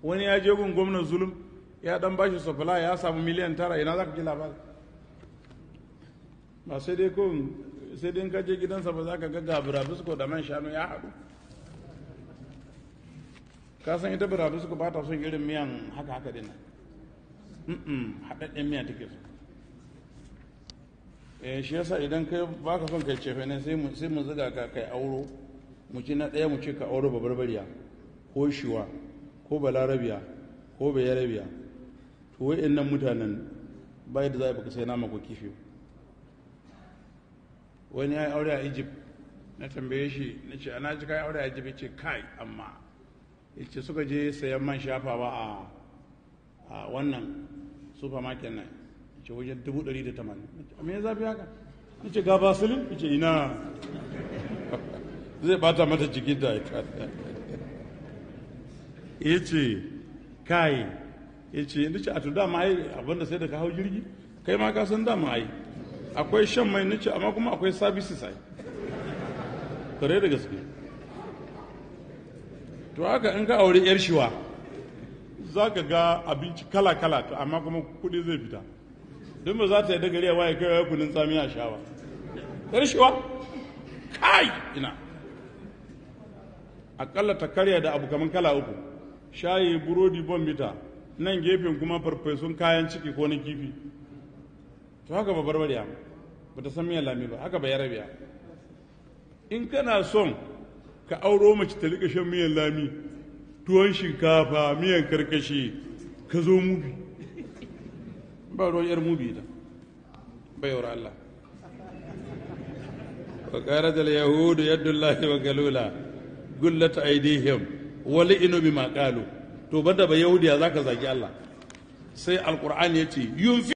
wani ya je gun gwamnan zulum ya dan bashi sufula ya samu miliyan tara ina za ka ji labari ba sai dai ko sai dai in ka je gidansa ba za ka ga ga bisko da man shanu ya haɗu ka san ita bisko ba ta son irin miyan haka haka dinnan haɗaɗɗen miya take so eh shi yasa idan kai baka son kai cefe ne sai mu sai mu zuga ka kai auro mu ci na ɗaya mu ce ka auro babarbariya ko shiwa ko balarabiya ko bayarabiya to wa'annan mutanen bai da za baka sai nama ko kifi wani ya yi aure a egypt na tambaye shi na ce ana ji kai aure a egypt ya ce kai amma ya ce suka je sayan man shafawa a a wannan supermarket nan ce wajen dubu ɗari da tamanin me ya zafi haka ya ce ga basilin ya ce ina zai bata mata jikin da ya ce kai ya ce ya ce a tun dama ai abinda sai da ka hau jirgi kai ma ka san dama ai akwai shan mai nace amma kuma akwai services ai kare da gaske to haka in ka aure yar shiwa za ka ga abinci kala-kala to amma kuma kudi zai fita don ba za ta yi da gari a waye kai kunin tsami a shawa ƙarshewa kai ina akalla ta karya da abu kamar kala uku shayi burodi bombita nan gefen kuma farfesun kayan ciki ko na kifi to haka ba barbariya ba ta san miyan lami ba haka ba ya rabiya in kana son ka auro mace ta rika shan miyan lami tuwon shinkafa miyan karkashi ka zo mubi ba ruwan yar mubi da bayar Allah wa qarat al yahud yadullahi wa galula gullat aydihim wa la'inu bima qalu to banda ba yahudiya zaka zagi Allah sai alqur'ani yace yunfi